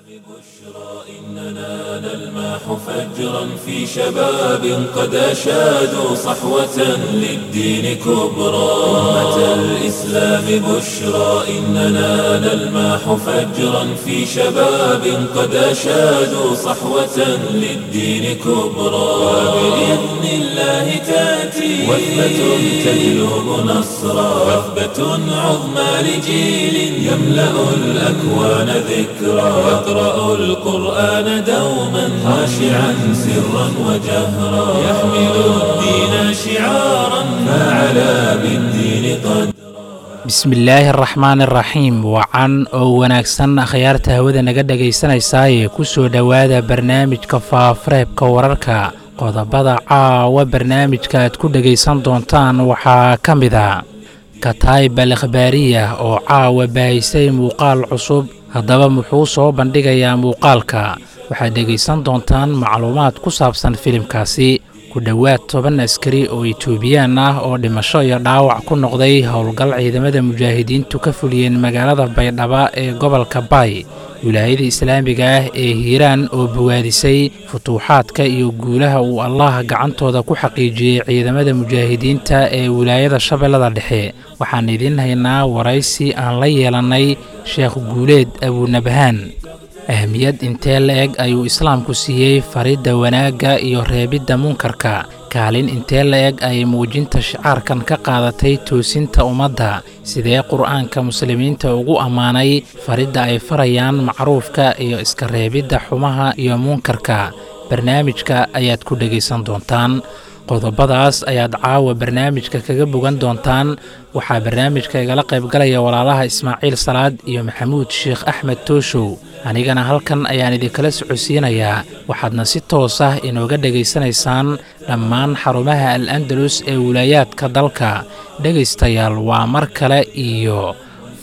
إننا نلمح فجرا في شباب قد أشادوا صحوة للدين كبرى أمة الإسلام بشرى إننا نلمح فجرا في شباب قد أشادوا صحوة للدين كبرى وبإذن الله تأتي وثبة تجلب نصرا وثبة عظمى لجيل يملأ الأكوان ذكرا يقرأ القرآن دوما خاشعا سرا وجهرا يحمل الدين شعارا فعلى بالدين قد bismillaahi araxmaan araxiim wacan oo wanaagsan akhyaarta hawada naga dhegaysanaysaayee ku soo dhowaada barnaamijka faafareebka wararka qodobada caawa barnaamijka aad ku dhegaysan doontaan waxaa ka mid a kataayib al akhbaariya oo caawa baahisay muuqaal cusub haddaba muxuu soo bandhigayaa muuqaalka waxaad dhegaysan doontaan macluumaad ku saabsan filimkaasi ku dhowaad toban askari oo itoobiyaan ah oo dhimasho iyo dhaawac ku noqday howlgal ciidamada mujaahidiintu ka fuliyeen magaalada baydhaba ee gobolka baay wilaayada islaamiga ah ee hiiraan oo bowaadisay futuuxaadka iyo guulaha uu allah gacantooda ku xaqiijiyey ciidamada mujaahidiinta ee wilaayada shabeellada dhexe waxaan idiin haynaa waraysi aan la yeelannay sheekh guuleed abuunabhaan ahmiyad intee la-eg ayuu islaamku siiyey faridda wanaagga iyo reebidda munkarka kaalin intee la-eg ayay muujinta shicaarkan ka qaadatay toosinta ummadda sidee qur'aanka muslimiinta ugu ammaanay faridda ay farayaan macruufka iyo iska reebidda xumaha iyo munkarka barnaamijka ayaad ku dhegaysan doontaan qodobadaas ayaad caawa barnaamijka kaga bogan doontaan waxaa barnaamijka igala qaybgalaya walaalaha ismaaciil salaad iyo maxamuud sheekh axmed tooshow anigana halkan ayaan idinkala socodsiinayaa waxaadna si toos ah inooga dhegaysanaysaan dhammaan xarumaha al andalus ee wilaayaadka dalka dhegaystayaal waa mar kale iyo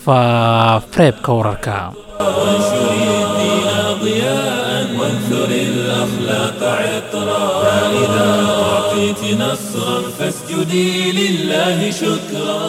faafareebka wararka وانثر الأخلاق عطرا فإذا أعطيت نصرا فاسجدي لله شكرا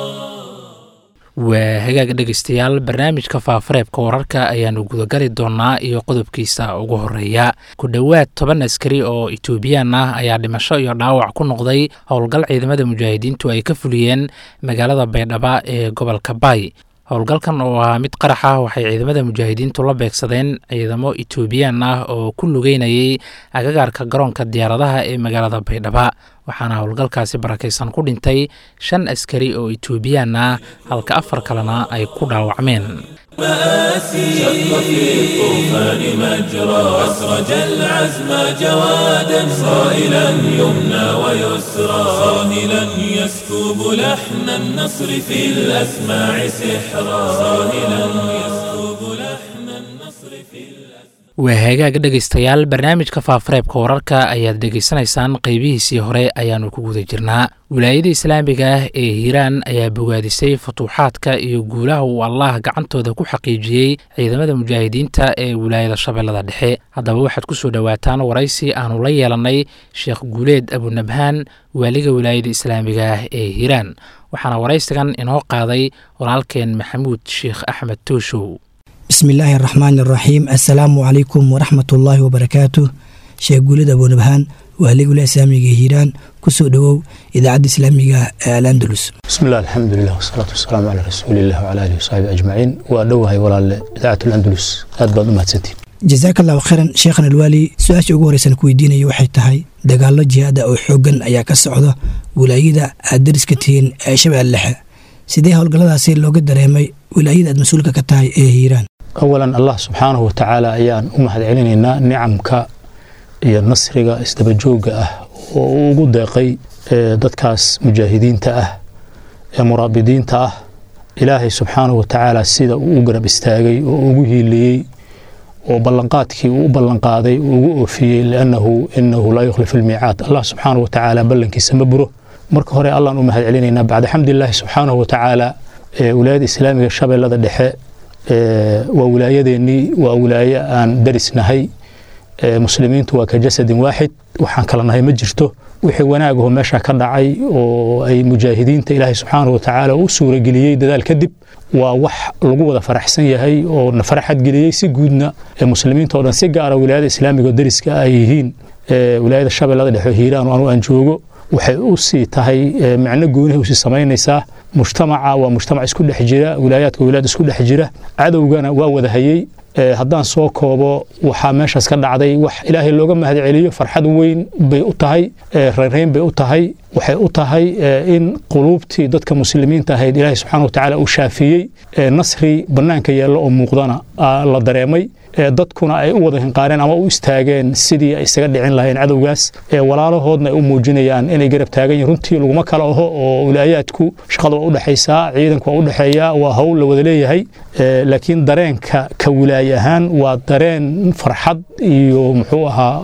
waa hagaag dhegaystayaal barnaamijka faafareebka wararka ayaannu gudagali doonnaa iyo qodobkiisa ugu horreeya ku dhowaad toban askari oo itoobiyaan ah ayaa dhimasho iyo dhaawac ku noqday howlgal ciidamada mujaahidiintu ay ka fuliyeen magaalada baydhaba ee gobolka baay howlgalkan oo ahaa mid qarax ah waxay ciidamada mujaahidiintu la beegsadeen ciidamo itoobiyaan ah oo ku lugeynayay agagaarka garoonka diyaaradaha ee magaalada baydhaba waxaana howlgalkaasi barakaysan ku dhintay shan askari oo itoobiyaan ah halka afar kalena ay ku dhaawacmeen مآسي شق في الطوفان مجرى أسرج العزم جوادا صائلا يمنى ويسرى صاهلا يسكب لحن النصر في الأسماع سحرا صاهلا يسكب لحن النصر في الأسماع waa hagaag dhegaystayaal barnaamijka faafareebka wararka ayaad dhegaysanaysaan qeybihiisii hore ayaannu ku guda jirnaa wilaayada islaamiga ah ee hiiraan ayaa bogaadisay futuuxaadka iyo guulaha uu allah gacantooda ku xaqiijiyey ciidamada mujaahidiinta ee wilaayada shabeellada dhexe haddaba waxaad ku soo dhowaataan waraysi aannu la yeelannay sheekh guuleed abunabhaan waaliga wilaayada islaamiga ah ee hiiraan waxaana waraysigan inoo qaaday walaalkeen maxamuud sheekh axmed tooshow bismi illaahi araxmaan araxiim assalaamu calaykum waraxmat ullaahi wabarakaatu sheekh guulid abuunabhaan waaligula islaamiga hiiraan kusoo dhowow idaacadda islaamiga ee al andalus bismi illah alxamdulilah wasalaatu wasalaamu calaa rasuuliillah wcala alihi wasaxbi ajmaciin waa dhowahay walaalle idaacat alandalus aad baad u mahadsantiin jasaaka allahu khayran sheekhan alwaali su-aasha ugu horeysan ku weydiinaya waxay tahay dagaallo jihaada oo xooggan ayaa ka socda wilaayada aad dariska tihiin ee shabeelle dhexe sidee howlgalladaasi looga dareemay wilaayada aad mas-uulka ka tahay ee hiiraan awalan allah subxaanahu watacaala ayaan u mahad celinaynaa nicamka iyo nasriga isdabajoogga ah oo uu ugu deeqay dadkaas mujaahidiinta ah ee muraabidiinta ah ilaahay subxaanahu watacaala sida uu u garab istaagay oo ugu hiiliyey oo ballanqaadkii uu u ballanqaaday uu ugu oofiyey liannahu inahu laa yukhlifu almiicaad allah subxaanahu watacaala ballankiisa ma buro marka hore allaan u mahad celinaynaa bacda xamdilaahi subxaanahu watacaala wilaayada islaamiga shabeellada dhexe waa wilaayadeennii waa wilaaye aan darisnahay muslimiintu waa ka jasadin waaxid waxaan kala nahay ma jirto wixii wanaagaho meesha ka dhacay oo ay mujaahidiinta ilaahay subxaanahu watacaala u suurageliyey dadaal kadib waa wax lagu wada faraxsan yahay oo na faraxad geliyey si guudna muslimiinta o dhan si gaara wilaayada islaamiga oo dariska ay yihiin wilaayada shabeellada dhexe hiiraan oo anu aan joogo waxay u sii tahay macno goonihi usii samaynaysaa mujtamaca waa mujtamac isku dhex jira wilaayaadka wilaayad isku dhex jira cadowgana waa wada hayey haddaan soo koobo waxaa meeshaas ka dhacday wax ilaahay looga mahad celiyo farxad weyn bay u tahay reynreyn bay u tahay waxay u tahay in quluubtii dadka muslimiinta ahayd ilaahay subxana watacaala uu shaafiyey nasri bannaanka yeello oo muuqdana la dareemay dadkuna ay u wada hinqaareen ama u istaageen sidii ay isaga dhicin lahayeen cadowgaas walaalahoodna ay u muujinayaan inay garab taagan yihin runtii laguma kala aho oo wilaayaadku shaqada waa u dhexaysaa ciidanku waa u dhexeeya waa hawl la wada leeyahay laakiin dareenka ka wilaaye ahaan waa dareen farxad iyo muxuu ahaa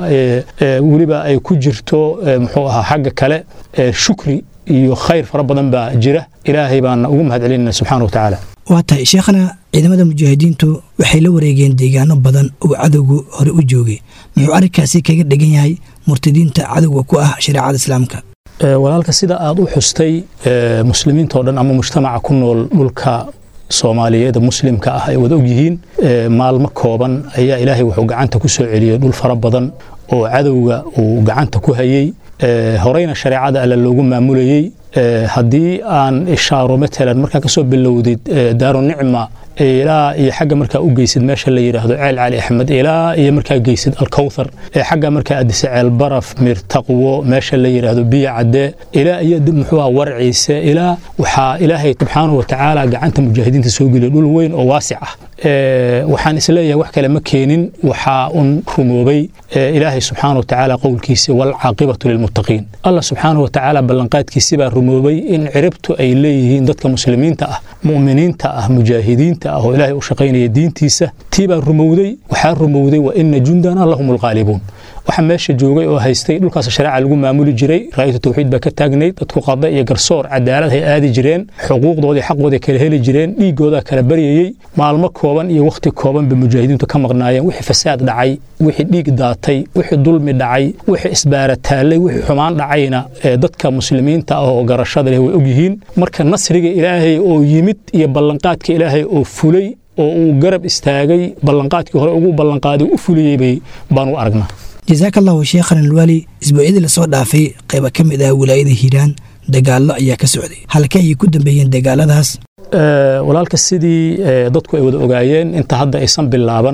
weliba ay ku jirto muxuu ahaa xagga kale shukri iyo khayr fara badan baa jira ilaahay baana ugu mahad celinayna subxaana wa tacaala waa tahay sheekhana ciidamada mujaahidiintu waxay la wareegeen deegaano badan oo cadowgu hore u joogay muxuu arrinkaasi kaga dhegan yahay murtadiinta cadowga ku ah shareecada islaamka walaalka sida aad u xustay muslimiinta o dhan ama mujtamaca ku nool dhulka soomaaliyeed muslimka ah ay wada og yihiin maalmo kooban ayaa ilaahay wuxuu gacanta ku soo celiyey dhul fara badan oo cadowga uu gacanta ku hayey horeyna shareecada alle loogu maamulayey haddii aan ishaaro matalan markaa kasoo bilowdid daaru nicma ilaa iyo xagga markaa u geysid meesha la yidhaahdo ceel cali axmed ilaa iyo markaa geysid alkowthar xagga markaa adise ceel baraf mir taqwo meesha la yidhaahdo biya cadde ilaa iyo muxuu aha warciise ilaa waxaa ilaahay subxaanahu watacaala gacanta mujaahidiinta soo geliya dhul weyn oo waasic ah waxaan isleeyahay wax kale ma keenin waxaa un rumoobay ilaahay subxaana watacaala qowlkiisi walcaaqibatu lilmuttaqiin allah subxaana watacaala ballanqaadkiisibaa rumoobay in ciribtu ay leeyihiin dadka muslimiinta ah mu'miniinta ah mujaahidiinta ah oo ilaahay u shaqaynaya diintiisa tiibaa rumowday waxaa rumowday wa ina jundana lahum alghaalibuun waxa meesha joogay oo haystay dhulkaas shareeca lagu maamuli jiray raayatu tawxiid baa ka taagnayd dadku qada iyo garsoor cadaalad hay aadi jireen xuquuqdoodii xaqooday kala heli jireen dhiigoodaa kala baryayey maalmo kooban iyo wakhti kooban ba mujaahidiintu ka maqnaayeen wixii fasaad dhacay wixii dhiig daatay wixii dulmi dhacay wixii isbaarataallay wixii xumaan dhacayna dadka muslimiinta ah oo garashada leh way ogyihiin marka nasriga ilaahay oo yimid iyo ballanqaadka ilaahay oo fulay oo uu garab istaagay ballanqaadkii hore ugu ballanqaaday u fuliyey bay baanu aragnaa jasaaka allahu sheekhan alwaali isbuucyadii lasoo dhaafay qayba ka mid ah wilaayada hiiraan dagaallo ayaa ka socday halkee ayay ku dambeeyeen dagaaladaas walaalka sidii dadku ay wada ogaayeen inta hadda aysan bilaaban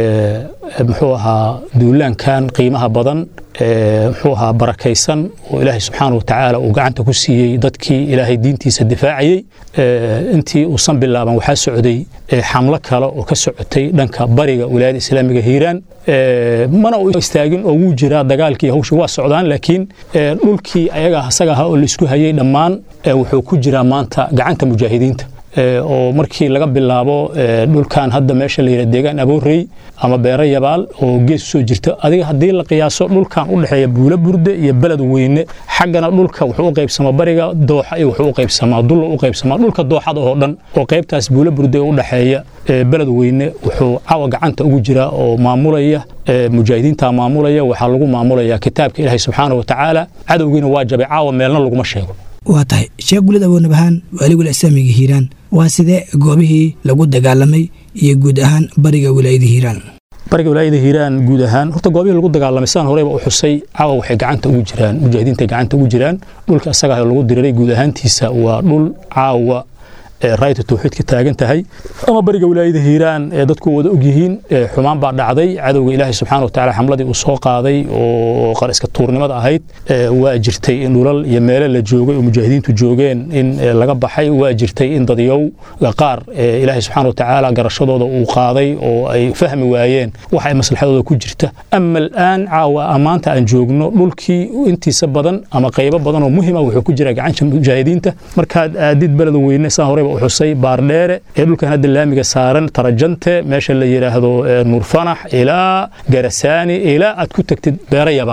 muxuu ahaa duulaankan qiimaha badan muxuu ahaa barakaysan oo ilaahay subxaana wa tacaala uu gacanta ku siiyey dadkii ilaahay diintiisa difaacayey intii uusan bilaaban waxaa socday xamlo kale oo ka socotay dhanka bariga wilaayada islaamiga hiiraan mana uu istaagin oo wuu jiraa dagaalkii hawsha waa socdaan laakiin dhulkii ayaga asaga ahaa oo laisku hayey dhammaan wuxuu ku jiraa maanta gacanta mujaahidiinta oo markii laga bilaabo dhulkan hadda meesha la yidhah deegaan aboorey ama beero yabaal oo gees usoo jirta adiga haddii la qiyaaso dhulkan u dhexeeya buulo burde iyo beled weyne xaggana dhulka wuxuu u qaybsamaa bariga dooxa iyo wuxuu u qaybsamaa dulla u qaybsamaa dhulka dooxada oo dhan oo qaybtaas buulo burde u dhexeeya beled weyne wuxuu cawa gacanta ugu jiraa oo maamulaya mujaahidiinta maamulaya waxaa lagu maamulaya kitaabka ilaahay subxaana wa tacaala cadowgiina waa jabay caawa meelna laguma sheego waa tahay sheekh gulid aboonabahaan waaligula islaamiga hiiraan waa sidee goobihii lagu dagaalamay iyo guud ahaan bariga wilaayada hiiraan bariga wilaayada hiiraan guud ahaan horta goobihii lagu dagaalamay sidaan horeyba u xusay caawa waxay gacanta ugu jiraan mujaahidiinta gacanta ugu jiraan dhulka isagaa lagu diriray guud ahaantiisa waa dhul caawa raayta tawxiid ka taagan tahay ama bariga wilaayada hiiraan ee dadku wada og yihiin xumaan baa dhacday cadowga ilaahay subxaana wa tacaala xamladii uu soo qaaday oo qariska tuurnimada ahayd waa jirtay in dhulal iyo meelo la joogay oo mujaahidiintu joogeen in laga baxay waa jirtay in dadyow qaar ilaahay subxaana wa tacaala garashadooda uu qaaday oo ay fahmi waayeen waxa ay maslaxadooda ku jirta ama al'aan caawa amaanta aan joogno dhulkii intiisa badan ama qaybo badan oo muhima wuxuu ku jira gacanta mujaahidiinta markaad aadid beled weyne saan horeyba xusay baardheere ee dhulkan hadda laamiga saaran tarajante meesha la yidhaahdo nuurfanax ilaa garasaani ilaa aad ku tagtid beero yabaal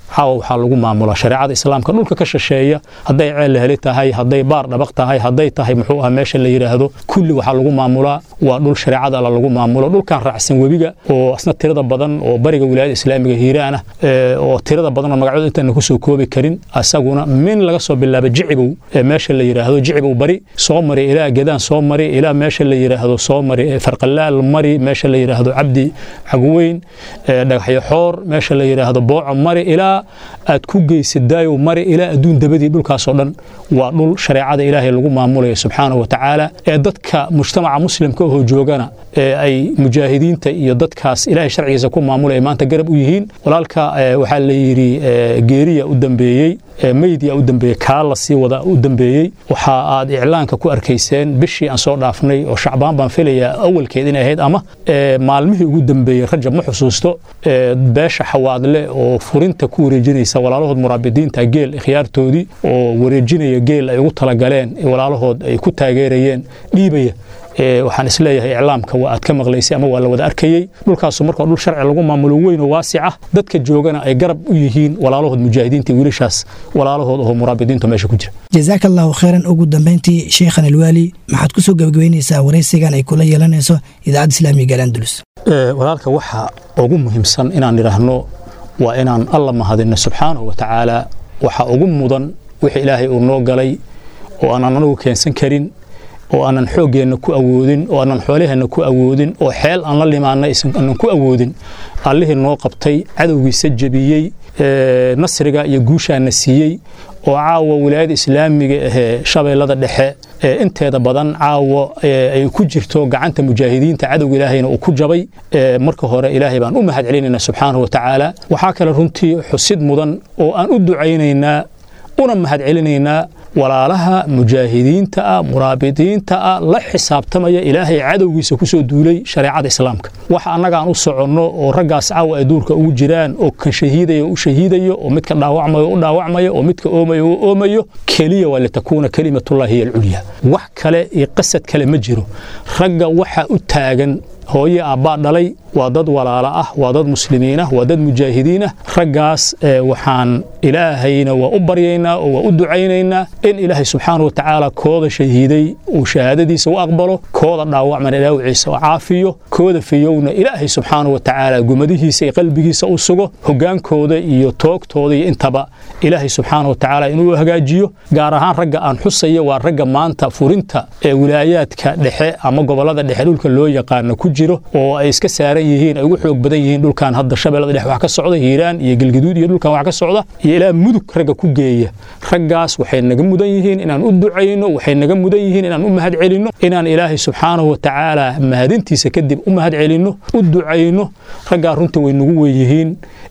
caawa waxaa lagu maamulaa shareecada islaamka dhulka ka shisheeya hadday ceel laheli tahay hadday baar dhabaq tahay hadday tahay muxuu aha meesha la yidhaahdo kulli waxaa lagu maamulaa waa dhul shareecada alla lagu maamulo dhulkan raacsan webiga oo asna tirada badan oo bariga wilaayada islaamiga hiiraan ah oo tirada badan oo magacyadu intaana kusoo koobi karin asaguna min laga soo bilaabo jicibow meesha la yidhaahdo jicibow bari soo mari ilaa gedaan soo mari ilaa meesha la yidhaahdo soo mari farqalaal mari meesha la yidhaahdo cabdi cagweyn dhagaxyo xoor meesha la yidhaahdo booco mari ilaa aad ku geysid daayow mari ilaa adduun dabadii dhulkaasoo dhan waa dhul shareecada ilaahay lagu maamulayo subxaanahu wa tacaala ee dadka mujtamaca muslimka ahoo joogana ee ay mujaahidiinta iyo dadkaas ilaahay sharcigiisa ku maamulaya maanta garab u yihiin walaalka waxaa la yidhi geeriya u dambeeyey meydia u dambeeyey kaa la sii wada u dambeeyey waxa aad iclaanka ku arkayseen bishii aan soo dhaafnay oo shacbaan baan filayaa awalkeed inay ahayd ama maalmihii ugu dambeeyey rajab ma xusuusto beesha xawaadle oo furinta ku wareejinaysa walaalahood muraabidiinta geel ikhyaartoodii oo wareejinaya geel ay ugu talagaleen walaalahood ay ku taageerayeen dhiibaya waxaan isleeyahay iclaamka waa aad ka maqlaysay ama waa la wada arkayey dhulkaasu marka dhul sharci lagu maamulo weyn oo waasic ah dadka joogana ay garab u yihiin walaalahood mujaahidiinta wiilashaas walaalahood oo muraabidiinta meesha ku jira jazaaka allahu khayran ugu dambayntii sheekhan alwaali maxaad ku soo gebagabeynaysaa waraysigan ay kula yeelanayso idaacadda islaamiga galandulus walaalka waxa ugu muhiimsan inaan idhaahno waa inaan alla mahadinno subxaanahu wa tacaala waxa ugu mudan wixii ilaahay uu noo galay oo aanan anagu keensan karin oo aanan xooggeenna ku awoodin oo aanan xoolaheenna ku awoodin oo xeel aan la limaannay aanan ku awoodin allihii noo qabtay cadowgiisa jebiyey nasriga iyo guushaana siiyey oo caawa wilaayada islaamiga ahee shabeellada dhexe inteeda badan caawa ay ku jirto gacanta mujaahidiinta cadowga ilaahayna uu ku jabay marka hore ilaahay baan u mahad celinaynaa subxaanahu wa tacaala waxaa kale runtii xusid mudan oo aan u ducaynaynaa una mahad celinaynaa walaalaha mujaahidiinta ah muraabidiinta ah la xisaabtamaya ilaahay cadowgiisa ku soo duulay shareecada islaamka waxa annaga aan u soconno oo raggaas caawa ay duurka ugu jiraan oo kan shahiidaya u shahiidayo oo midka dhaawacmayo u dhaawacmayo oo midka oomayo u oomayo keliya waa litakuuna kelimatullahi hiya alculya wax kale iyo qasad kale ma jiro ragga waxa u taagan hooye aabbaa dhalay waa dad walaalo ah waa dad muslimiin ah waa dad mujaahidiin ah raggaas waxaan ilaahayna waa u baryaynaa oo waa u ducaynaynaa in ilaahay subxaana wa tacaala kooda shahiiday uu shahaadadiisa u aqbalo kooda dhaawacmana dhaawiciisa u caafiyo kooda fiyowna ilaahay subxaana wa tacaala gumadihiisa iyo qalbigiisa u sugo hogaankooda iyo toogtooda iyo intaba ilaahay subxaana wa tacaala inuu hagaajiyo gaar ahaan ragga aan xusaya waa ragga maanta furinta ee wilaayaadka dhexe ama gobolada dhexe dhulka loo yaqaano ku jiro oo ay iska saaran yihiin ay ugu xoog badan yihiin dhulkan hadda shabeellada dhex wax ka socda hiiraan iyo galgaduud iyo dhulkan wax ka socda iyo ilaa mudug ragga ku geeya raggaas waxay naga mudan yihiin inaan u ducayno waxay naga mudan yihiin inaan u mahad celinno inaan ilaahay subxaanahu wa tacaala mahadintiisa kadib u mahad celinno u ducayno raggaa runta way nagu weeyihiin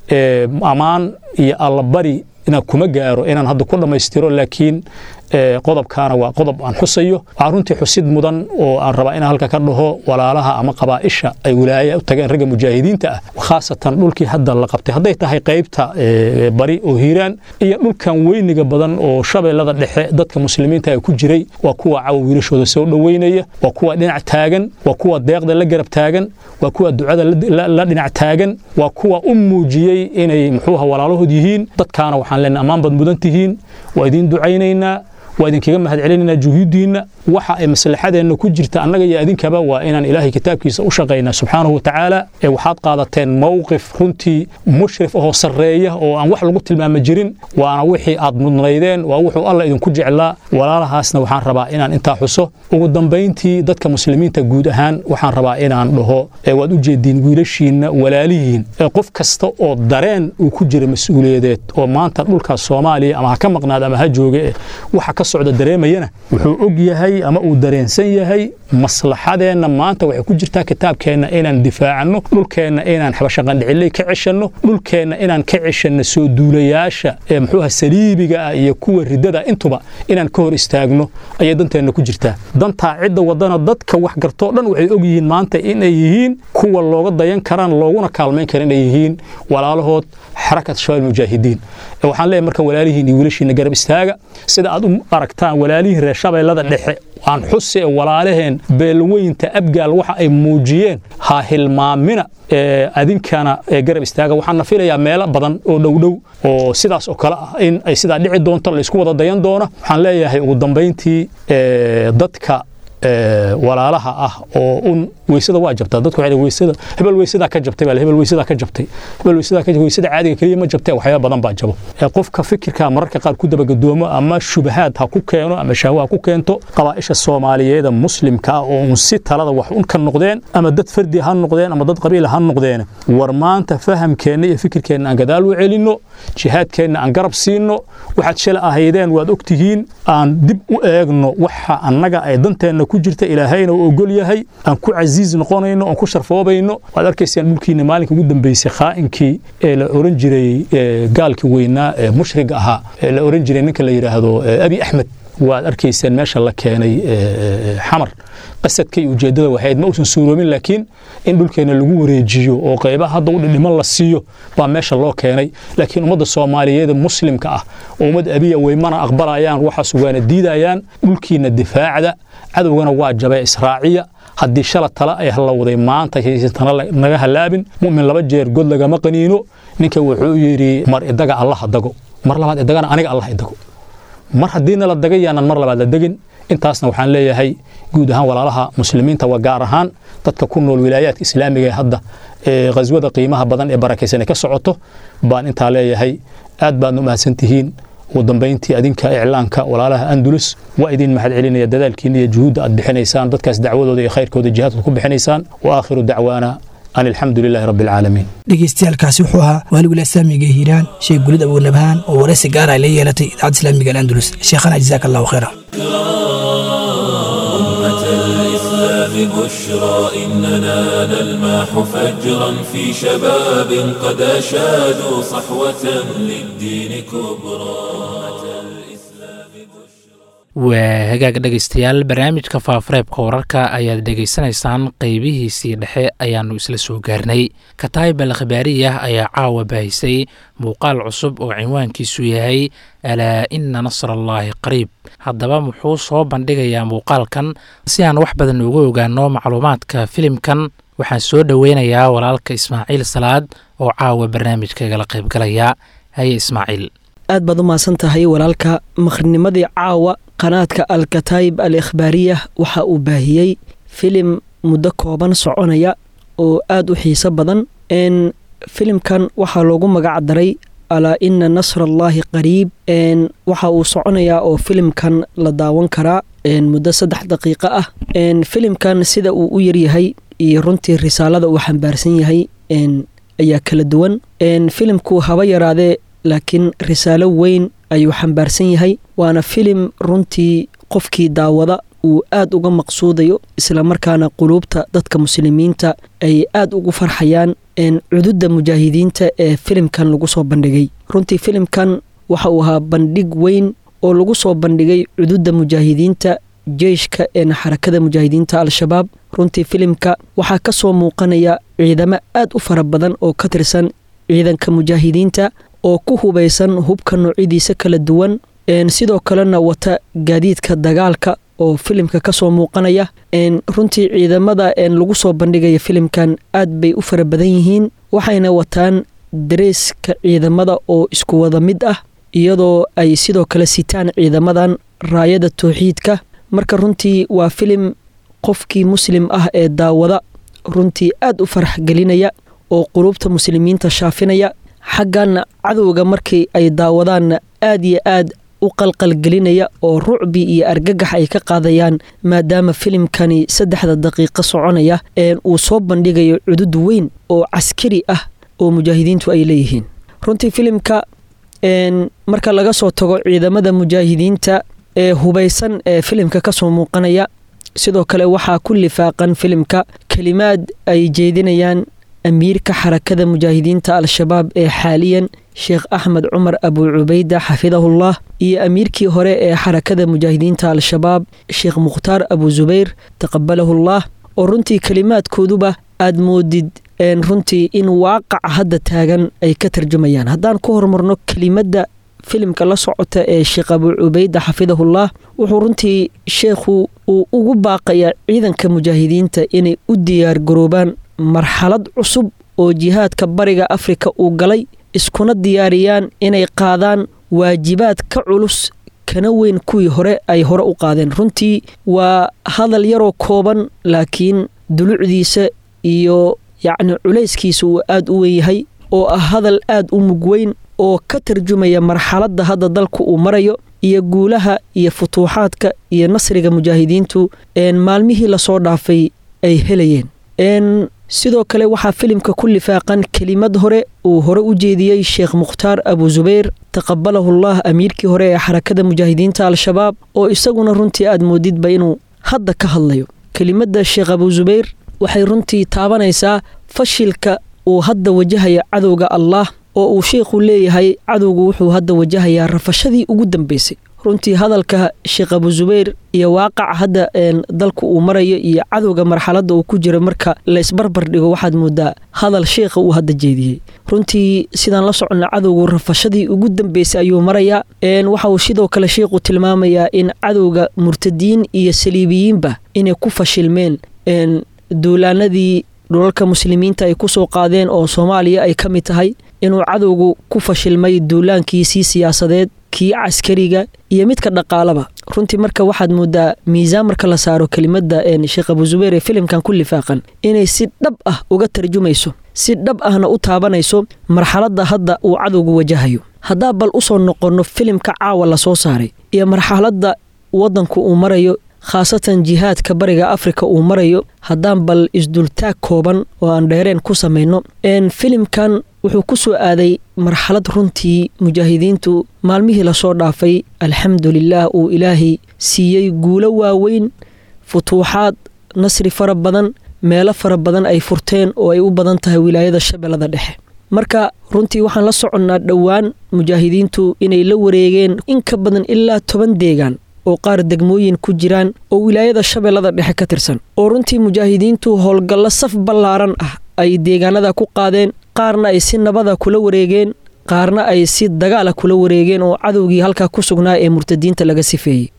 ammaan iyo allabari inaan kuma gaaro inaan hadda ku dhammaystiro laakiin qodobkaana waa qodob aan xusayo waxaa runtii xusid mudan oo aan rabaa inaan halka ka dhaho walaalaha ama qabaa'isha ay wilaaya u tageen ragga mujaahidiinta ah khaasatan dhulkii hadda la qabtay hadday tahay qaybta bari oo hiiraan iyo dhulkan weyniga badan oo shabeellada dhexe dadka muslimiinta ay ku jiray waa kuwa cawa wiilashooda soo dhoweynaya waa kuwa dhinac taagan waa kuwa deeqda la garab taagan waa kuwa ducada la dhinac taagan waa kuwa u muujiyey inay muxuuha walaalahood yihiin dadkaana waxaan leenahay ammaan baad mudan tihiin waa idiin ducaynaynaa waa idinkaga mahad celinaynaa juhuuddiinna waxa ay maslaxadeenna ku jirta annaga iyo adinkaba waa inaan ilaahay kitaabkiisa u shaqaynaa subxaanahu wa tacaala ee waxaad qaadateen mowqif runtii mushrif ahoo sarreeya oo aan wax lagu tilmaama jirin waana wixii aad mudnaydeen waa wuxuu alla idinku jeclaa walaalahaasna waxaan rabaa inaan intaa xuso ugu dambayntii dadka muslimiinta guud ahaan waxaan rabaa inaan dhaho waad u jeediin wiilashiinna walaalihiin ee qof kasta oo dareen uu ku jira mas-uuliyadeed oo maanta dhulka soomaaliya ama ha ka maqnaada ama ha jooge waxa ka socda dareemayana wuxuu og yahay ama uu dareensan yahay maslaxadeenna maanta waxay ku jirtaa kitaabkeenna inaan difaacanno dhulkeenna inaan xabashaqandhiciley ka ceshanno dhulkeenna inaan ka ceshanno soo duulayaasha ee muxuuha saliibiga ah iyo kuwa riddada intuba inaan ka hor istaagno ayay danteenna ku jirtaa dantaa cidda wadana dadka wax gartoo dhan waxay og yihiin maanta inay yihiin kuwa looga dayan karaan looguna kaalmayn kara inay yihiin walaalahood xarakat shabaab mujaahidiin waxaan leeyahay marka walaalihiin iyo wiilashiina garab istaaga sida aad u aragtaan walaalihiin reer shabeellada dhexe aan xuse walaalaheen beelweynta abgaal waxa ay muujiyeen ha hilmaamina adinkana garab istaaga waxaana filayaa meelo badan oo dhowdhow oo sidaas oo kale ah in ay sidaa dhici doonto laysku wada dayan doona waxaan leeyahay ugu dambayntii dadka walaalaha ah oo un weysada waa jabtaa dadku waxay weysada hebel weysadaa ka jabtay baa hebel weysadaa ka jabtay hebel weysadaa ka weysada caadiga kaliya ma jabtay waxyaaba badan baa jabo qofka fikirka mararka qaar ku dabagadoomo ama shubahaad ha ku keeno ama shahwa ha ku keento qabaa'isha soomaaliyeeda muslimka ah oo un si talada wax un ka noqdeen ama dad fardi ha noqdeen ama dad qabiil ha noqdeen war maanta fahamkeenna iyo fikirkeenna aan gadaal u celinno jihaadkeenna aan garab siinno waxaad shala ahaydeen waad ogtihiin aan dib u eegno waxa annaga ay danteenna ku jirta ilaahayna uu ogol yahay aan ku casiiz noqonayno aan ku sharfoobayno waad arkaysaan dhulkiina maalinka ugu dambeysay khaa'inkii ee la oran jiray gaalkii weynaa ee mushriga ahaa ee la oran jiray ninka la yidhaahdo abi axmed waad arkaysaan meesha la keenay xamar qasadka iyo ujeeddada waxayd ma uusan suuroomin laakiin in dhulkeena lagu wareejiyo oo qaybaha hadda u dhidhiman la siiyo baa meesha loo keenay laakiin ummadda soomaaliyeed muslimka ah oo ummad abiya weymana aqbalayaan waxaas waana diidayaan dhulkiina difaacda cadowgana waa jabee israaciya haddii shala tala ay hallowday maanta haysatana naga halaabin mu'min laba jeer god lagama qaniino ninka wuxuu yidhi mar idaga allaha dago mar labaad idagana aniga allah idago mar haddiina la dagay yaanan mar labaad la degin intaasna waxaan leeyahay guud ahaan walaalaha muslimiinta waa gaar ahaan dadka ku nool wilaayaadka islaamiga ee hadda ee khaswada qiimaha badan ee barakaysan ka socoto baan intaa leeyahay aad baadna u mahadsan tihiin ugu dambayntii adinka iclaanka walaalaha andulus waa idin mahad celinaya dadaalkiina iyo juhuudda aad bixinaysaan dadkaas dacwadooda iyo khayrkooda jihaadka ku bixinaysaan wa aakhiru dacwaana an alxamdu lilaahi rabbi alcaalamiin dhegeystayaalkaasi wuxuu ahaa waaligula islaamiga ee hiiraan sheekh gulid abuunabhaan oo waraysi gaara ay la yeelatay idaacadda islaamiga alandulus sheekhana jazaaka allahu khayra بشرى إننا نلماح فجرا في شباب قد أشادوا صحوة للدين كبرى waa hagaag dhegaystayaal barnaamijka faafareebka wararka ayaad dhegaysanaysaan qeybihiisii dhexe ayaannu isla soo gaarnay kataayib al khibaariyah ayaa caawa baahisay muuqaal cusub oo cinwaankiisu yahay alaa ina nasrallaahi qariib haddaba muxuu soo bandhigayaa muuqaalkan si aan wax badan uga ogaano macluumaadka filimkan waxaan soo dhoweynayaa walaalka ismaaciil salaad oo caawa barnaamijkaigala qaybgalaya haye ismaaciil aad baad u mahadsan tahay walaalka maqrinimadii caawa qanaadka alkataayib al ikhbaariyah waxa uu baahiyey filim muddo kooban soconaya oo aad u xiiso badan n filimkan waxaa loogu magac daray alaa ina nasrallaahi qariib n waxa uu soconayaa oo filimkan la daawan karaa muddo saddex daqiiqo ah filimkan sida uu u yaryahay iyo runtii risaalada uu xambaarsan yahay ayaa kala duwan filimku haba yaraadee laakiin risaalo weyn ayuu xambaarsan yahay waana filim runtii qofkii daawada uu aad uga maqsuudayo islamarkaana quluubta dadka muslimiinta ay aad ugu farxayaan cududda mujaahidiinta ee filimkan lagu soo bandhigay runtii filimkan waxa uu ahaa bandhig weyn oo lagu soo bandhigay cududda mujaahidiinta jeyshka een xarakada mujaahidiinta al-shabaab runtii filimka waxaa ka soo muuqanaya ciidamo aad u fara badan oo ka tirsan ciidanka mujaahidiinta oo ku hubaysan hubka noocyadiisa kala duwan sidoo kalena wata gaadiidka dagaalka oo filimka ka soo muuqanaya runtii ciidamada lagu soo bandhigaya filimkan aad bay u fara badan yihiin waxayna wataan dareeska ciidamada oo isku wada mid ah iyadoo ay sidoo kale sitaan ciidamadan raayada towxiidka marka runtii waa filim qofkii muslim ah ee daawada runtii aad u farax gelinaya oo qulubta muslimiinta shaafinaya xagganna cadowga markii ay daawadaanna aad iyo aad u qalqalgelinaya oo rucbi iyo argagax ay ka qaadayaan maadaama filimkani saddexda daqiiqo soconaya uu soo bandhigayo cudud weyn oo caskari ah oo mujaahidiintu ay leeyihiin runtii filimka marka laga soo tago ciidamada mujaahidiinta ee hubaysan ee filimka ka soo muuqanaya sidoo kale waxaa ku lifaaqan filimka kelimaad ay jeedinayaan amiirka xarakada mujaahidiinta al-shabaab ee xaaliyan sheekh axmed cumar abu cubayda xafidahullah iyo amiirkii hore ee xarakada mujaahidiinta al-shabaab sheekh mukhtaar abu zubayr taqabalahullah oo runtii kelimaadkooduba aad moodid runtii in waaqaca hadda taagan ay ka tarjumayaan haddaan ku horumarno kelimadda filimka la socota ee sheekh abu cubayda xafidahullah wuxuu runtii sheekhu uu ugu baaqayaa ciidanka mujaahidiinta inay u diyaar garoobaan marxalad cusub oo jihaadka bariga afrika uu galay iskuna diyaariyaan inay qaadaan waajibaad ka culus kana weyn kuwii hore ay hore u qaadeen runtii waa hadal yaroo kooban laakiin dulucdiisa iyo yacni culayskiisa uu aad u weyn yahay oo ah hadal aad u mug weyn oo ka tarjumaya marxaladda hadda dalku uu marayo iyo guulaha iyo futuuxaadka iyo nasriga mujaahidiintu maalmihii lasoo dhaafay ay helayeen sidoo kale waxaa filimka ku lifaaqan kelimad hore uu hore u jeediyey sheekh mukhtaar abu zubayr taqabalahullah amiirkii hore ee xarakada mujaahidiinta al-shabaab oo isaguna runtii aad moodidba inuu hadda ka hadlayo kelimadda sheekh abu zubayr waxay runtii taabanaysaa fashilka uu hadda wajahaya cadowga allah oo uu sheikhu leeyahay cadowgu wuxuu hadda wajahayaa rafashadii ugu dambeysay runtii hadalka sheekh abu zubayr iyo waaqaca hadda dalku uu marayo iyo cadowga marxaladda uu ku jiro marka la isbarbar dhigo waxaad moodaa hadal sheekha uu hadda jeediyey runtii sidaan la soconna cadowgu rafashadii ugu dambeysay ayuu marayaa waxa uu sidoo kale sheikhu tilmaamayaa in cadowga murtadiin iyo saliibiyiinba inay ku fashilmeen duulaanadii dhulalka muslimiinta ay ku soo qaadeen oo soomaaliya ay ka mid tahay inuu cadowgu ku fashilmay duulaankiisii siyaasadeed kii caskariga iyo midka dhaqaalaba runtii marka waxaad moodaa miisaan marka la saaro kelimadda sheekh abu zubayr ee filimkan ku lifaaqan inay si dhab ah uga tarjumayso si dhab ahna u taabanayso marxaladda hadda uu cadowgu wajahayo haddaa bal usoo noqonno filimka caawa lasoo saaray iyo marxaladda waddanku uu marayo khaasatan jihaadka bariga afrika uu marayo haddaan bal isdultaag kooban oo aan dheereen ku samayno filimkan wuxuu ku soo aaday marxalad runtii mujaahidiintu maalmihii lasoo dhaafay alxamdulilaah uu ilaahay siiyey guulo waaweyn futuuxaad nasri fara badan meelo fara badan ay furteen oo ay u badan tahay wilaayada shabeellada dhexe marka runtii waxaan la soconnaa dhowaan mujaahidiintu inay la wareegeen in ka badan ilaa toban deegaan oo qaar degmooyin ku jiraan oo wilaayada shabeellada dhexe ka tirsan oo runtii mujaahidiintu howlgallo saf ballaaran ah ay deegaanada ku qaadeen qaarna ay si nabada kula wareegeen qaarna ay si dagaala kula wareegeen oo cadowgii halkaa ku sugnaa ee murtadiinta laga sifeeyey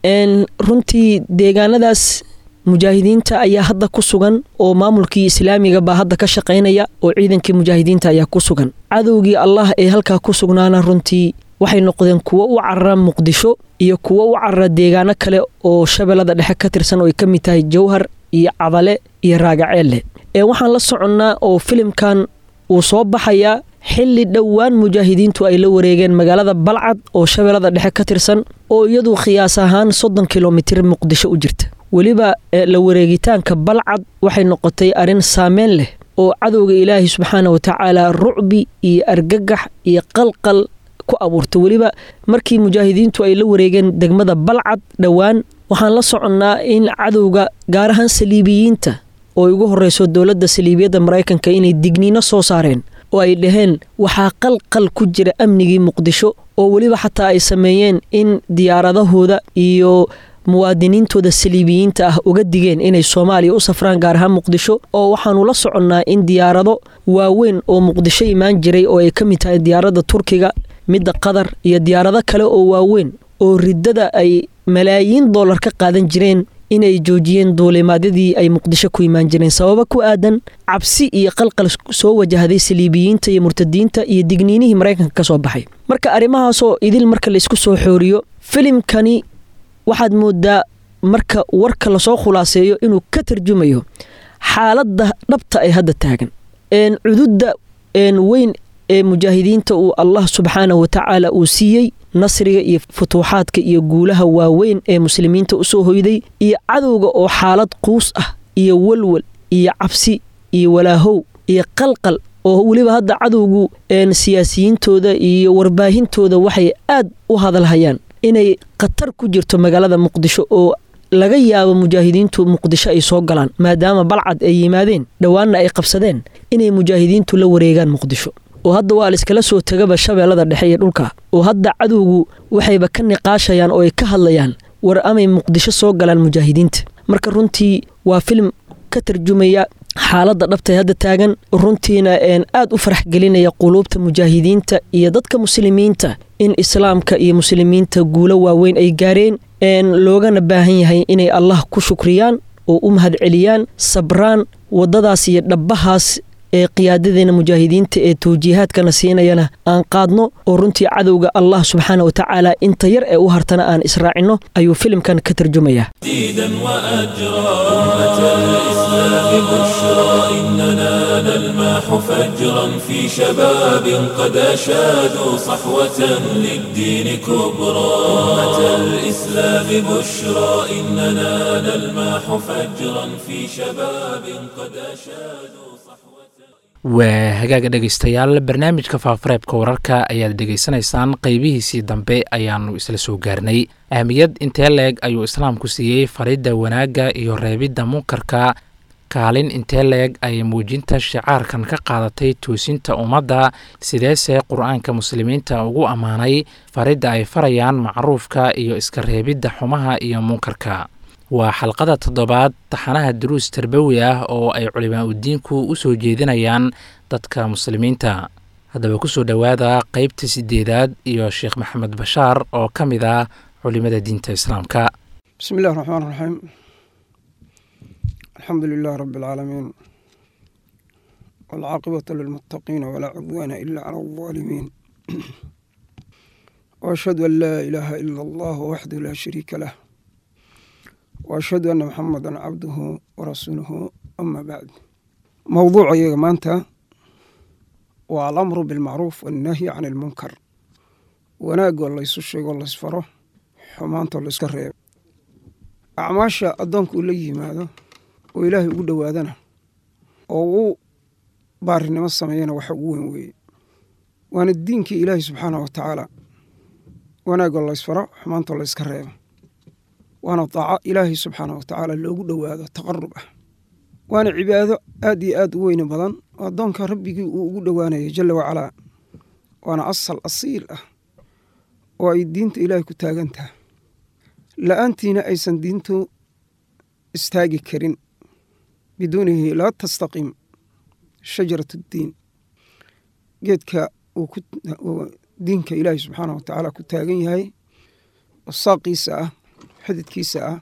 runtii deegaanadaas mujaahidiinta ayaa hadda ku sugan oo maamulkii islaamiga baa hadda ka shaqaynaya oo ciidankii mujaahidiinta ayaa ku sugan cadowgii allah ee halkaa ku sugnaana runtii waxay noqdeen kuwo u carara muqdisho iyo kuwo u carara deegaano kale oo shabeellada dhexe ka tirsan oo ay ka mid tahay jawhar iyo cadale iyo raagaceelle ee waxaan la soconnaa oo filimkan uu soo baxayaa xilli dhowaan mujaahidiintu ay la wareegeen magaalada balcad oo shabeellada dhexe ka tirsan oo iyadu khiyaas ahaan soddon kilomitir muqdisho u jirta weliba la wareegitaanka balcad waxay noqotay arrin saameyn leh oo cadowga ilaahi subxaana watacaala rucbi iyo argagax iyo qalqal ku abuurta weliba markii mujaahidiintu ay la wareegeen degmada balcad dhowaan waxaan la soconnaa in cadowga gaar ahaan saliibiyiinta oo ay ugu horreyso dowladda saliibiyadda maraykanka inay digniino soo saareen oo ay dhaheen waxaa qalqal ku jira amnigii muqdisho oo weliba xataa ay sameeyeen in diyaaradahooda iyo muwaadiniintooda saliibiyiinta ah uga digeen inay soomaaliya u safraan gaar ahaan muqdisho oo waxaanu la soconnaa in diyaarado waaweyn oo muqdisho imaan jiray oo ay ka mid tahay diyaaradda turkiga midda qatar iyo diyaarado kale oo waaweyn oo riddada ay malaayiin dollar ka qaadan jireen inay joojiyeen duulimaadyadii ay muqdisho ku imaan jireen sababo ku aadan cabsi iyo qalqal soo wajahday saliibiyiinta iyo murtadiinta iyo digniinihii maraykanka ka soo baxay marka arrimahaasoo idil marka laysku soo xooriyo filimkani waxaad moodaa marka warka lasoo khulaaseeyo inuu ka tarjumayo xaaladda dhabta ee hadda taagan cududda weyn ee mujaahidiinta uu allah subxaanahu watacaala uu siiyey nasriga iyo futuuxaadka iyo guulaha waaweyn ee muslimiinta usoo hoyday iyo cadowga oo xaalad quus ah iyo walwal iyo cabsi iyo walaahow iyo qalqal oo weliba hadda cadowgu siyaasiyiintooda iyo warbaahintooda waxay aad u hadalhayaan inay khatar ku jirto magaalada muqdisho oo laga yaabo mujaahidiintu muqdisho ay soo galaan maadaama balcad ay yimaadeen dhowaanna ay qabsadeen inay mujaahidiintu la wareegaan muqdisho oo hadda waa laiskala soo tegaba shabeellada dhexe iyo dhulka oo hadda cadowgu waxayba ka niqaashayaan oo ay ka hadlayaan war amay muqdisho soo galaan mujaahidiinta marka runtii waa filim ka tarjumaya xaaladda dhabtay hadda taagan runtiina aad u farax gelinaya quluubta mujaahidiinta iyo dadka muslimiinta in islaamka iyo muslimiinta guulo waaweyn ay gaareen loogana baahan yahay inay allah ku shukriyaan oo u mahad celiyaan sabraan waddadaas iyo dhabbahaas ee qiyaadadeena mujaahidiinta ee tawjiihaadkana siinayana aan qaadno oo runtii cadowga allah subxaana wa tacaala inta yar ee u hartana aan israacinno ayuu filimkan ka tarjumayaa جديدا وأجرا أمة الإسلام بشرى إننا نلمح فجرا في شباب قد أشادوا صحوة للدين كبرى أمة الإسلام بشرى إننا نلمح فجرا في شباب قد أشادوا صحوة waa hagaaga dhegaystayaal barnaamijka faafareebka wararka ayaad dhegaysanaysaan qeybihiisii dambe ayaannu isla soo gaarnay ahmiyad intee leeg ayuu islaamku siiyey faridda wanaagga iyo reebidda munkarka kaalin intee leeg ay muujinta shicaarkan ka qaadatay toosinta ummadda sideese qur-aanka muslimiinta ugu ammaanay faridda ay farayaan macruufka iyo iska reebidda xumaha iyo munkarka waa xalqada toddobaad taxanaha duruus tarbawi ah oo ay culimaa udiinku u soo jeedinayaan dadka muslimiinta haddaba kusoo dhowaada qeybta sideedaad iyo sheekh maxamed bashaar oo ka mid ah culimada diinta islaamka bismi illahi raxmaan raxiim alxamdu lilah rabi alcaalamiin walcaaqibatu lilmuttaqiina walaa cudwaana ila cala aldaalimiin waashhadu an laa ilaaha ila allah waxdahu laa shariika lah waashhadu anna maxamadan cabduhu warasuuluhu ama bacd mowduuca iyaga maanta waa alamru bilmacruuf wannahyi can ilmunkar wanaagoo laysu sheego laysfaro xumaantoo layska reebo acmaasha addoonka uu la yimaado oo ilaahay ugu dhowaadana oo uu baarinimo sameeyana waxa ugu weyn weeye waana diinkii ilaahay subxaanah wa tacaala wanaagoo laysfaro xumaantoo layska reebo waana daaco ilaahay subxaanah wa tacaala loogu dhowaado taqarub ah waana cibaado aad iyo aad u weyni badan oo addoonka rabbigii uu ugu dhowaanayo jalla wacalaa waana asal asiil ah oo ay diinta ilaahay ku taagan tahay la'aantiina aysan diintu istaagi karin biduunihi laa tastaqiim shajarat addiin geedka uu diinka ilaahay subxaanah wa tacaala ku taagan yahay oo saaqiisa ah xididkiisa ah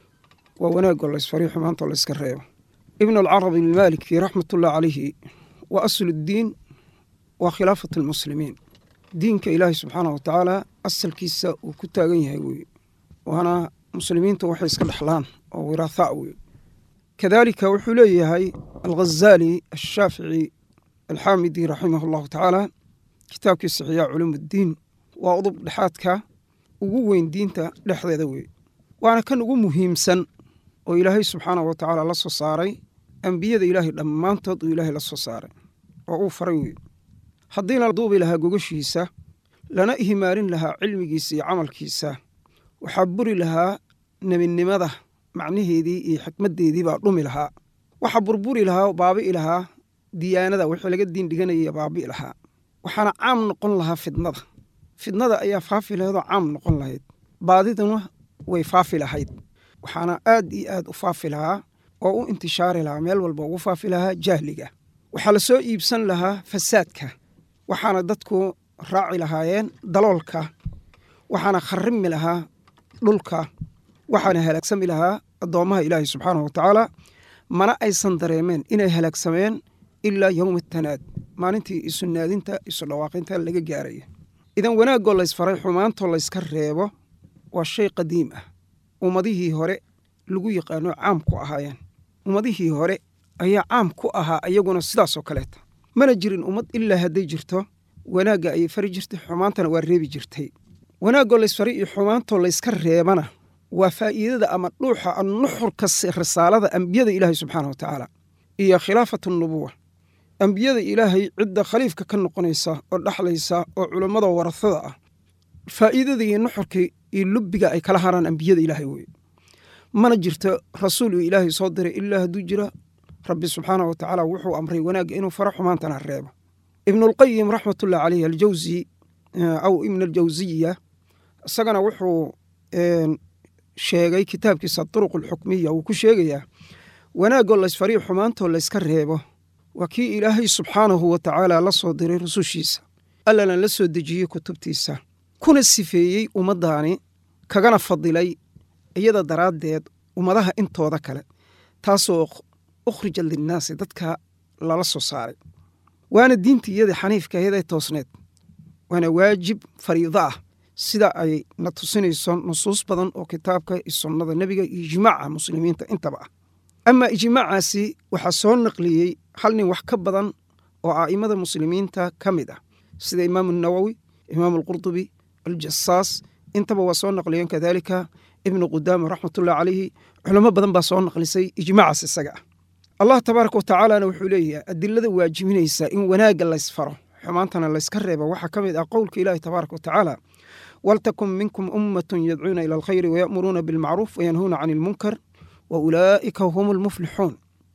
waa wanaagoo laysfariyo xumaantoo layska reebo ibnu alcarabi almaaliki raxmatullah calayhi wa aslu ddiin waa khilaafat almuslimiin diinka ilaahay subxaanah wa tacaala asalkiisa uu ku taagan yahay weye waana muslimiintu waxay iska dhexlaan oo wiraathaa weye kadaalika wuxuu leeyahay alghazaali ashaafici alxaamidi raximah allahu tacaala kitaabkiisa xiyaa culuum uddiin waa udub dhexaadka ugu weyn diinta dhexdeeda weye waana kan ugu muhiimsan oo ilaahay subxaanah wa tacaala la soo saaray ambiyada ilaahay dhammaantood uu ilaahay la soo saaray oo uu faray weye haddiina duubi lahaa gogashiisa lana ihmaalin lahaa cilmigiisa iyo camalkiisa waxaa buri lahaa nebinimada macnaheedii iyo xikmaddeedii baa dhumi lahaa waxaa burburi lahaa baabi'i lahaa diyaanada wixii laga diin dhiganaya baabi'i lahaa waxaana caam noqon lahaa fidnada fidnada ayaa faafi lahaydoo caam noqon lahayd baadiduna way faafi lahayd waxaana aad iyo aad u faafi lahaa oo u intishaari lahaa meel walba ugu faafi lahaa jahliga waxaa la soo iibsan lahaa fasaadka waxaana dadku raaci lahaayeen daloolka waxaana kharimi lahaa dhulka waxaana halaagsami lahaa addoommaha ilaahi subxaanahu wa tacaala mana aysan dareemeen inay halaagsameen ilaa yowma tanaad maalintii isu naadinta isu dhawaaqinta laga gaaraya idan wanaagoo laysfaray xumaantoo layska reebo waa shay qadiim ah ummadihii hore lagu yaqaano caam ku ahaayeen ummadihii hore ayaa caam ku ahaa iyaguna sidaasoo kaleeta mana jirin ummad ilaa hadday jirto wanaagga ayay fari jirtay xumaantana waa reebi jirtay wanaagoo laysfaray iyo xumaantoo layska reebana waa faa'iidada ama dhuuxa nuxurka risaalada ambiyada ilaahay subxaana wa tacaala iyo khilaafat nubuwa ambiyada ilaahay cidda khaliifka ka noqonaysa oo dhexlaysa oo culummada warasada ah faa'iidada iyo nuxurka iyo lubbiga ay kala haraan ambiyada ilaahay weye mana jirto rasuul uu ilaahay soo diray ilaa hadduu jira rabbi subxaana wa tacaala wuxuu amray wanaagga inuu faro xumaantana reebo ibnulqayim raxmatullah caleyh aljawsi aw ibn aljawsiya isagana wuxuu sheegay kitaabkiisa duruq alxukmiya uu ku sheegayaa wanaagoo laysfariyo xumaantoo layska reebo waa kii ilaahay subxaanahu wa tacaala la soo diray rusushiisa allana la soo dejiyey kutubtiisa kuna sifeeyey ummaddaani kagana fadilay iyada daraaddeed ummadaha intooda kale taasoo ukhrija linnaasi dadka lala soo saaray waana diinta iyada xaniifka ahayd ee toosneed waana waajib fariido ah sida ay na tusinayso nusuus badan oo kitaabka iyo sunnada nebiga iyo ijmaaca muslimiinta intaba ah amaa ijmaacaasi waxaa soo naqliyey hal nin wax ka badan oo a'immada muslimiinta ka mid ah sida imaamu nawowi imaamu alqurdubi aljasaas intaba waa soo naqliyeen kadaalika ibnu qudaama raxmatullahi calayhi culamo badan baa soo naqlisay ijmaacaas isaga ah allah tabaaraka watacaalana wuxuu leeyahay adilada waajibinaysa in wanaagga laysfaro xumaantana layska reebo waxaa ka mid ah qowlka ilaahi tabaaraka watacaala waltakun minkum ummatun yadcuuna ila alkhayri wayamuruuna bilmacruuf wayanhuuna can ilmunkar wa ulaa'ika hum almuflixuun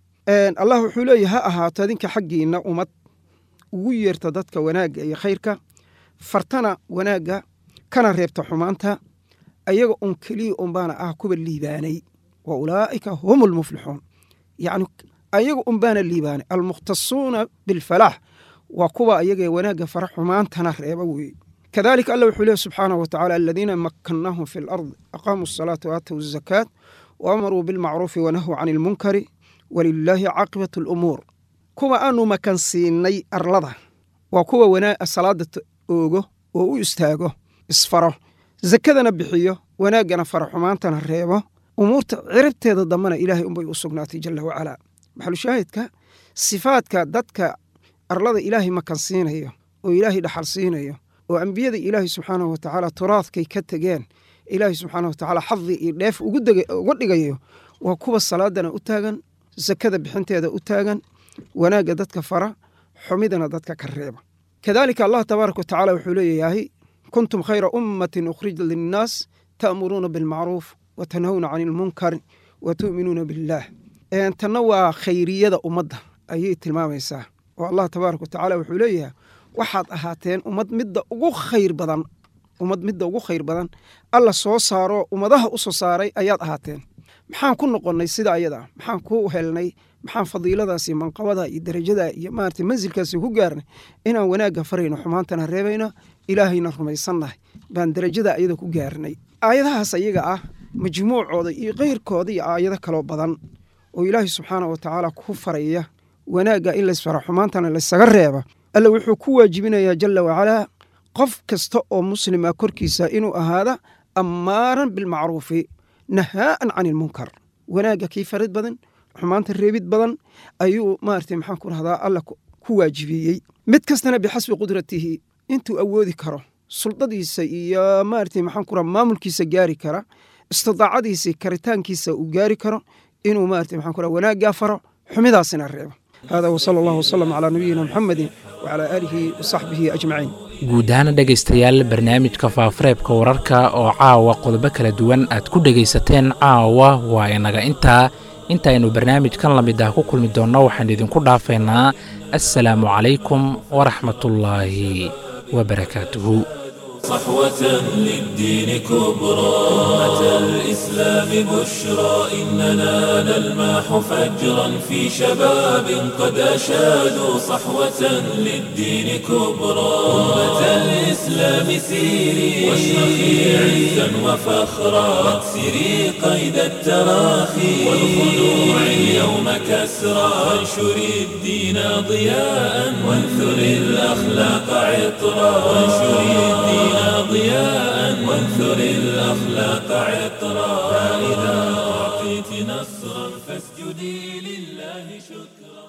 allah wuxuu leeyahay ha ahaato adinka xaggiinna ummad ugu yeerta dadka wanaagga iyo khayrka fartana wanaagga kana reebta xumaanta ayaga un keliya unbaana ah kuwa liibaanay wa ulaa'ika hum almuflixuun yacni ayaga unbaana liibaanay almukhtasuuna bilfalaax waa kuwa ayaga wanaagga fara xumaantana reeba weeye kadalika allah wuxuu leehy subxaanahu wa tacala aladiina makannaahum fi alard aqaamuu asalaata waatawu azakaat waamaruu bilmacruufi wanahuu can ilmunkari walilaahi caaqibatu alumuur kuwa aanu makansiinay arlada waa kuwa wanaa salaada oogo oo u istaago isfaro zakadana bixiyo wanaaggana fara xumaantana reebo umuurta ciribteeda dambena ilaahay unbay u sugnaatay jala wacalaa maxalushaahidka sifaadka dadka arlada ilaahay makansiinayo oo ilaahay dhaxal siinayo oo ambiyada ilaahay subxaanahu watacaala turaadkay ka tegeen ilaahay subxaana watacaala xadi iyo dheef uga dhigayo waa kuwa salaadana u taagan sakada bixinteeda u taagan wanaagga dadka fara xumidana dadka ka reeba kadaalika allah tabaaraka watacaala wuxuu leeyahay kuntum khayra ummatin ukhrija linnaas ta'muruuna bilmacruuf wa tanhawna cani ilmunkar wa tu'minuuna billaah tanna waa khayriyada ummadda ayay tilmaamaysaa oo allah tabaaraka watacaala wuxuu leeyahay waxaad ahaateen ummad midda ugu khayr badan ummad midda ugu khayr badan alla soo saaro ummadaha u soo saaray ayaad ahaateen maxaan ku noqonnay sida ayada maxaan ku helnay maxaan fadiiladaasi manqabada iyo darajada iyo maarata mansilkaasi ku gaarnay inaan wanaagga farayno xumaantana reebayno ilaahayna rumaysannahay baan darajada ayada ku gaarnay aayadahaas ayaga ah majmuucooda iyo keyrkooda iyo aayado kaloo badan oo ilaahay subxaana wa tacaala ku faraya wanaagga in laysfara xumaantana laysaga reeba alla wuxuu ku waajibinayaa jala wacalaa qof kasta oo muslima korkiisa inuu ahaada ammaaran bilmacruufi nahaa'an can ilmunkar wanaagga kii farid badan xumaanta reebid badan ayuu maarata maxaan ku rahdaa alla ku waajibiyey mid kastana bixasbi qudratihi intuu awoodi karo suldadiisa iyo maarata maxaan ku raha maamulkiisa gaari kara istidaacadiisa karitaankiisa uu gaari karo inuu maarata maxaan ku raha wanaaggaa faro xumidaasina reebo hada wsala allah wsalam calaa nabiyina muxamedi wacalaa aalihi wasaxbihi ajmaciin guud ahaana dhegaystayaal barnaamijka faafareebka wararka oo caawa qodobo kala duwan aad ku dhegaysateen caawa waa inaga intaa intaaynu barnaamijkan la mid ah ku kulmi doonno waxaan idinku dhaafaynaa assalaamu calaykum waraxmatullaahi wabarakaatuhu صحوة للدين كبرى أمة الإسلام بشرى إننا نلماح فجرا في شباب قد أشادوا صحوة للدين كبرى أمة الإسلام سيري واشرخي عزا وفخرا واكسري قيد التراخي والخلوع اليوم كسرى وانشري الدين ضياء وانثري الأخلاق عطرا وانشري الدين ضياء وانثر الأخلاق عطرا فإذا أعطيت نصرا فاسجدي لله شكرا